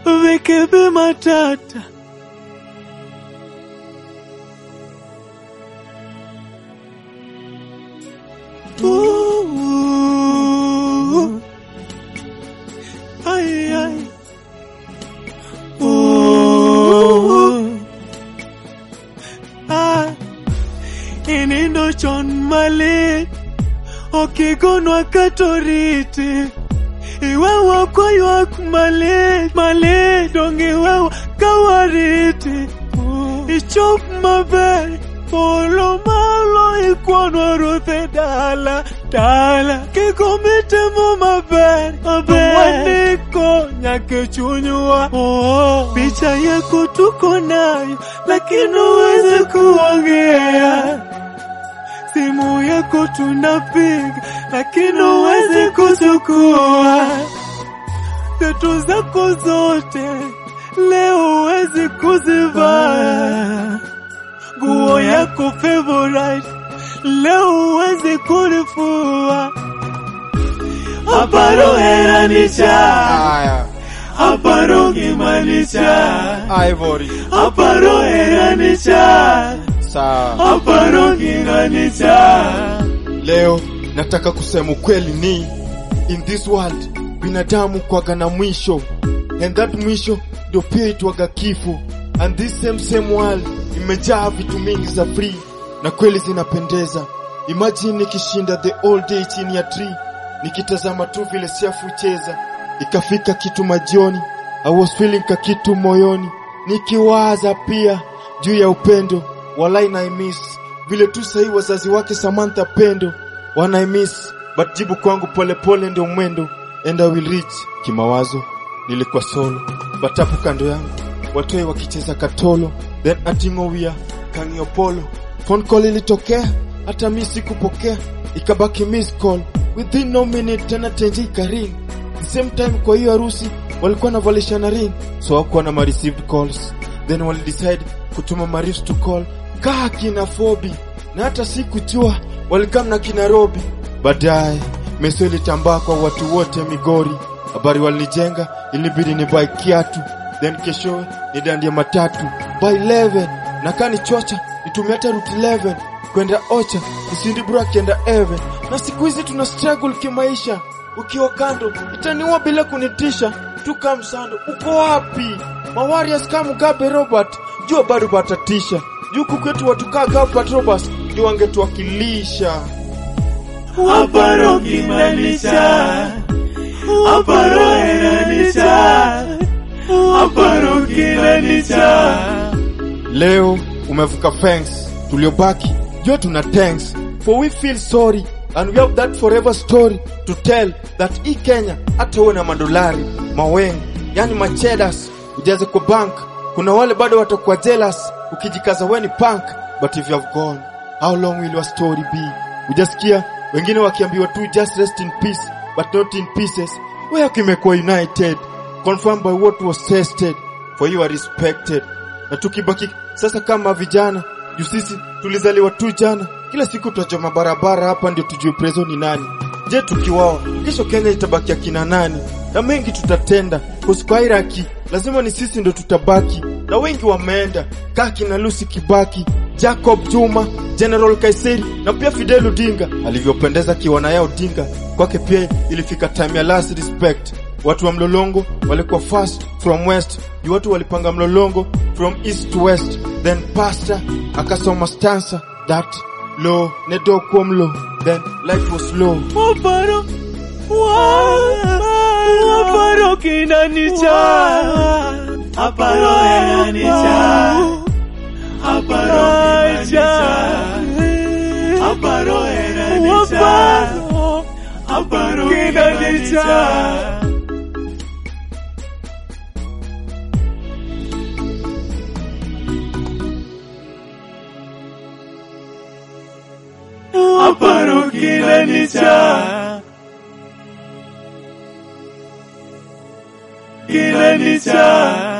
Vikebe matata. Ooh. Ay, ay. Ooh. Ah. Inindo chon malit okigonwa katoriti iwewa kwaywak malit malit dong iwewa kawariti ichop maber polo malo ikwanwa ruoth e dala dala kiko mitimo maber maber waniko nyaka e chunywa picha yako tuko nayo lakini uweze kuongea simu yako tunapiga lakini uwezi kuchukua vitu zako zote leo uwezi kuzivaa nguo yako favorite leo uwezi kulifua aparo heranisha Aya, aparo gimanisha Ivory. aparo heranisha Sawa. aparo ginganisha Leo nataka kusema ukweli ni in this world binadamu kwaga na mwisho and that mwisho ndio pia itwaga kifo and this same same world imejaa vitu mingi za free na kweli zinapendeza. Imagine nikishinda the all day chini ya tree nikitazama tu vile siafu cheza, ikafika kitu majioni, I was feeling ka kitu moyoni, nikiwaza pia juu ya upendo, walai na miss vile tu sahii wazazi wake Samantha Pendo wana miss, but jibu kwangu polepole ndio mwendo, and I will reach. Kimawazo nilikuwa solo, but hapo kando yangu watoi wakicheza katolo, then atingowia kangiopolo, phone call ilitokea, hata mi sikupokea, ikabaki miss call within no minute, tena tenje ikaring the same time. Kwa hiyo harusi walikuwa navalishana ring, so hakuwa na ma received calls, then walidecide kutuma marifs to call kaa kina Fobi na hata sikujua walikam na kina Robi. Baadaye meso ilitambaa kwa watu wote Migori, habari walinijenga, ilibidi ni buy kiatu, then kesho ni dandia matatu by 11 na kani chocha nitumia hata route 11 kwenda Ocha nisindi bro akienda Even, na siku hizi tuna struggle kimaisha. Ukiwa kando itaniua bila kunitisha, tuka msando uko wapi? Mawarias kama Mugabe Robert jua bado batatisha juku kwetu watukaa Gilbert Roberts ndio wangetuwakilisha. aparo gimanisha aparo heranisha aparo gimanisha Leo umevuka fence, tuliobaki jua tuna thanks for we feel sorry and we have that forever story to tell that hii Kenya hata uwe na madolari maweng, yani machedas ujaze kwa bank. Kuna wale bado watakuwa jealous ukijikaza we ni punk, but if you have gone how long will your story be? Ujasikia wengine wakiambiwa tu just rest in peace but not in pieces. Wewe kimekuwa united confirmed by what was tested for you are respected na tukibaki sasa kama vijana juu sisi tulizaliwa tu jana, kila siku tutachoma barabara hapa ndio tujue prezo ni nani. Je, tukiwawa kesho Kenya itabaki akina nani? Na mengi tutatenda kuskairaki, lazima ni sisi ndo tutabaki, na wengi wameenda kaa kina Lucy Kibaki, Jacob Juma, General Kaiseri na pia Fidel Odinga alivyopendeza kiwana yao Odinga kwake pia ilifika time ya last respect. Watu wa mlolongo walikuwa fast from west, juu watu walipanga mlolongo from east to west. Then pastor akasoma stanza that low nedo kwomlo, then life was low. aparo aparo kinanicha aparo heranisha aparo gimanisha aparo heranisha aparo kinanicha aparo kinanicha kinanicha